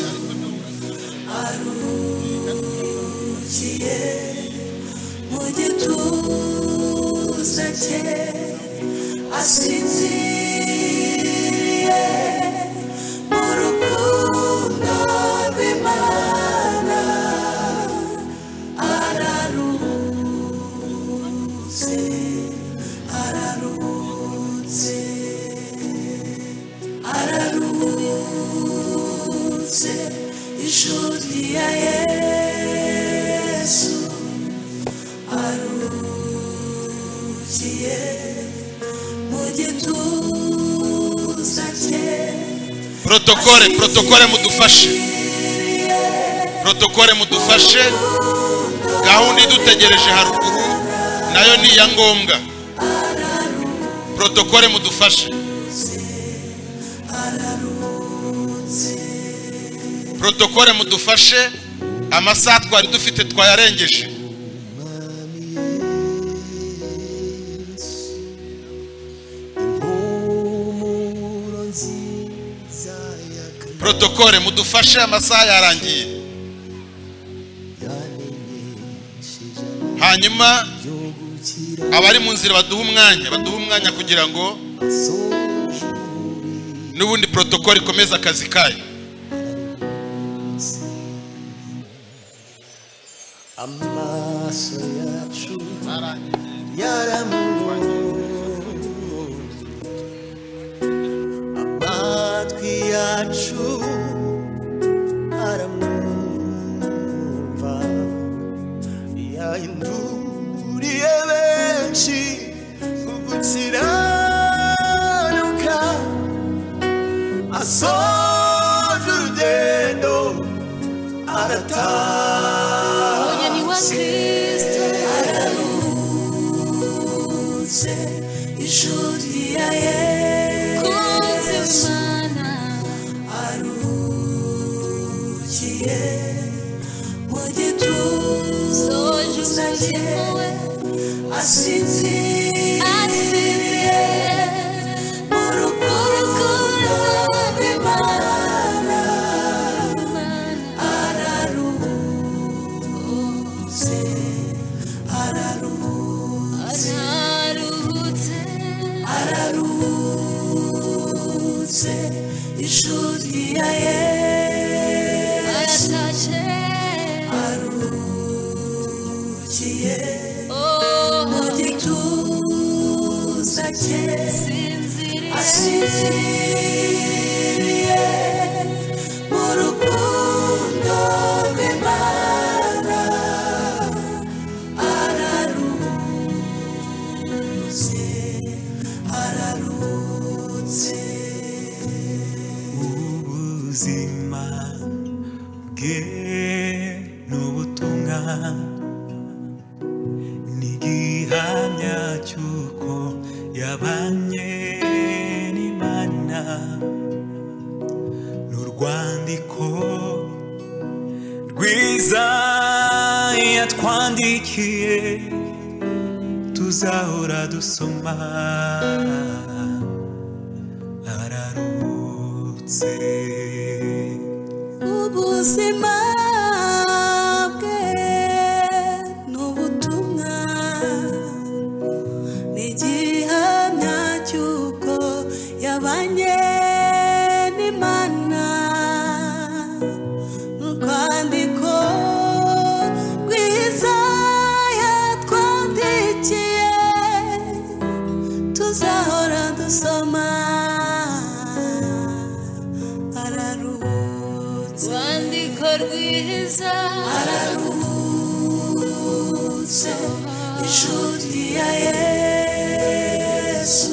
arukiye mu gituza cye asinziriye mu rukundo rw'imana ararutse ararutse ararutse inshuti ya yesu arukiye mu gituza cye protokole protokole mudufashe protokole mudufashe gahunda idutegereje haruguru nayo ni iya ngombwa protokole mudufashe protokole mudufashe amasaha twari dufite twayarengeje protokole mudufashe amasaha yarangiye hanyuma abari mu nzira baduha umwanya baduha umwanya kugira ngo n'ubundi protokole ikomeze akazi kayo amaso yacu yaramubonye amatwi yacu aramwumva yahinduriye benshi gukiranuka asoje urugendo arataha Ni wa Kristo ararutse inshuti ya yesu arukiye mu gituza cye asinziriye mu rukundo rw'imana ararutse ararutse ararutse inshuti ya yesu arukiye mu gituza cye asinziriye mu rukundo rw'imana ararutse ararutse ubuzima bwe ni ubutumwa ni igihamya cy'uko yabanye n'imana ni urwandiko rwiza yatwandikiye tuzahora dusoma ararutse ubuzima bwe ni ubutumwa ni igihamya cy'uko yabanye n'imana n'urwandiko neza araruhutse inshuti ya yesu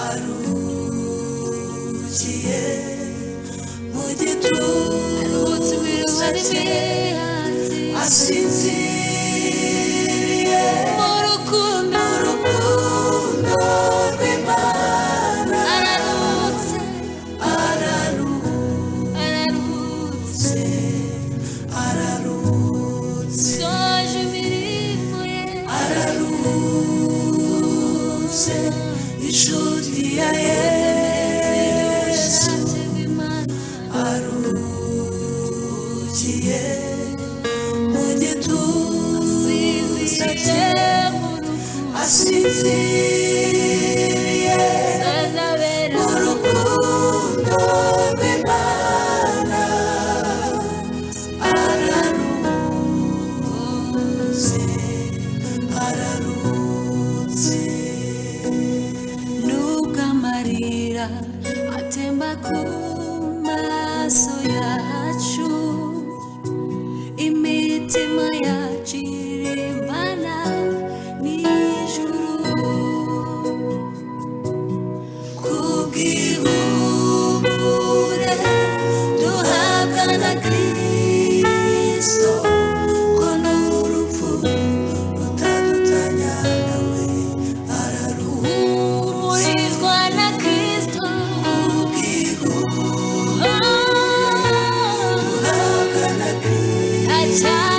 arukiye mu gituza cye asinziriye mu rukundo rw'imana araruhutse araruhutse araruhutse soje imirimo ye araruhutse inshuti ya yesu arukiye mu gituza cye asinziriye mu rukundo rw'imana araruzi araruzi nubwo amarira atemba ku maso yacu imitima yacu irimbana n'ijuru kubw'ihumure duhabwa na kristo ko n'urupfu rutadutanya nawe araruhurizwa na kristo kubw'ihumure duhabwa na kristo